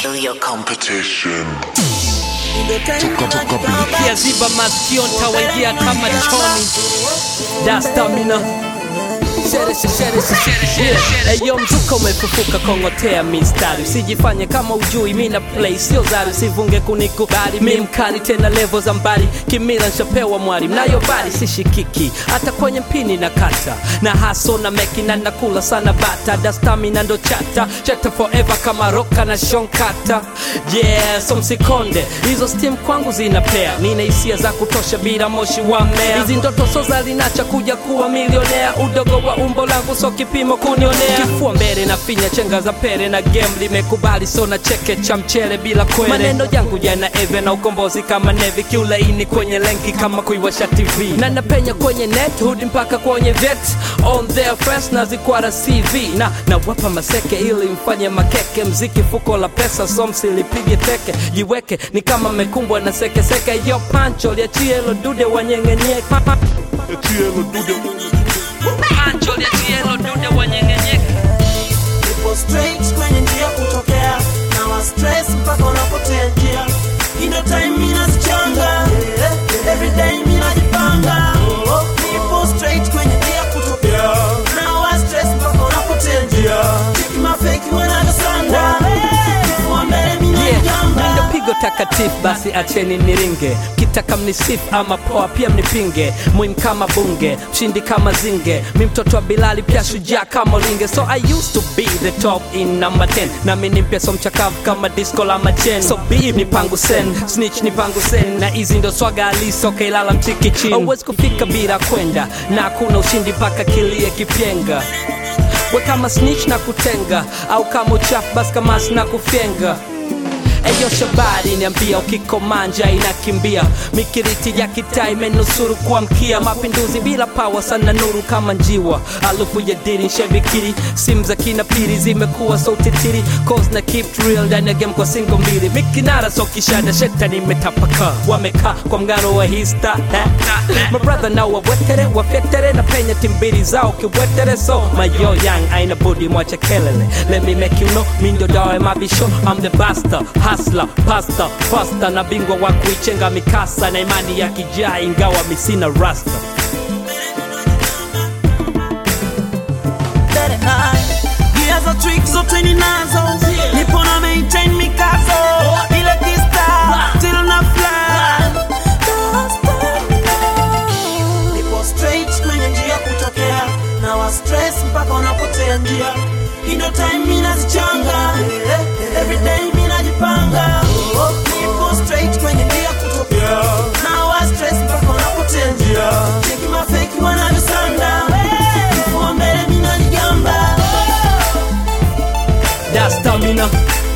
Kill your competition. kiaziba masikio ntawaingia kama choni dastamina eyo mzuka umefufuka kongotea mistari usijifanye kama ujui mina play sio zari usivunge kunikubali mi mkali tena levo za mbali kimila nshapewa mwari mnayo bari sishikiki hata kwenye mpini na kata na haso na meki na nakula sana bata dastamina ndo chata chata forever kama roka na shonkata yeah so msikonde hizo steam kwangu zinapea nina hisia za kutosha bila moshi wa mmea hizi ndoto soza linacha kuja kuwa milionea udogo wa umbo langu so kipimo kunionea kifua mbele na finya chenga za pere na game limekubali so na cheke cha mchele bila kwele maneno yangu yana eve na ukombozi kama nevi kiulaini kwenye lenki kama kuiwasha tv na napenya kwenye net hudi mpaka kwenye vet on their first na zikwara cv na nawapa maseke ili mfanye makeke mziki fuko la pesa so msilipige teke jiweke ni kama mekumbwa na sekeseke yo pancho liachie lo dude wanyengenyeke pancho liachie lo dude wanyengenyeke Nipo straight kwenye njia kutokea na wa stress mpaka unapotea njia ino time mina zichanga everyday mina jipanga Nipo straight kwenye njia kutokea na wa stress mpaka unapotea njia Cheki mafeki wanagasanda kifua mbele mina Yeah, jigamba ndo pigo takatifu basi acheni niringe kitaka mnisifu ama poa pia mnipinge mwim kama bunge mshindi kama zinge mi mtoto wa bilali pia shujaa kama linge so i used to be the top in number 10 nami ni mpya so mchakavu kama disco la machen so be ni pangu sen snitch ni pangu sen na hizi ndo swaga aliso kailala mtiki chini auwezi kufika bila kwenda na hakuna ushindi mpaka kilie kipyenga we kama snitch na kutenga au kama uchafu basi kamasi na kufyenga Eyo shabari niambia ukikomanja inakimbia mikiriti ya kitaa imenusuru kuamkia mapinduzi bila pawa sana nuru kama njiwa alufu ya diri nshabikiri simu za kina piri zimekuwa sautitiri cause na keep it real ndani ya game kwa singo mbili mikinara so kishada shetani imetapaka wamekaa kwa mgano wa hista mabrother nao wawetere wafyetere na penya timbili zao kiwetere so mayo yang aina budi mwache kelele let me make you know mi ndo dawa ya mabisho I'm the basta hasla pasta fasta na bingwa wa kuichenga mikasa na imani ya kijaa ingawa misina rasta Gia za trick zote ninazo nipo na maintain mikazo ile kista till na fly nipo straight kwenye njia kutokea na wa stress mpaka unapotea njia ino time mina zichanga everyday mina jipanga nipo straight kwenye njia kutokea na wa stress mpaka unapotea njia cheki mafeki wanavyosanda kifua mbele mina jigamba da stamina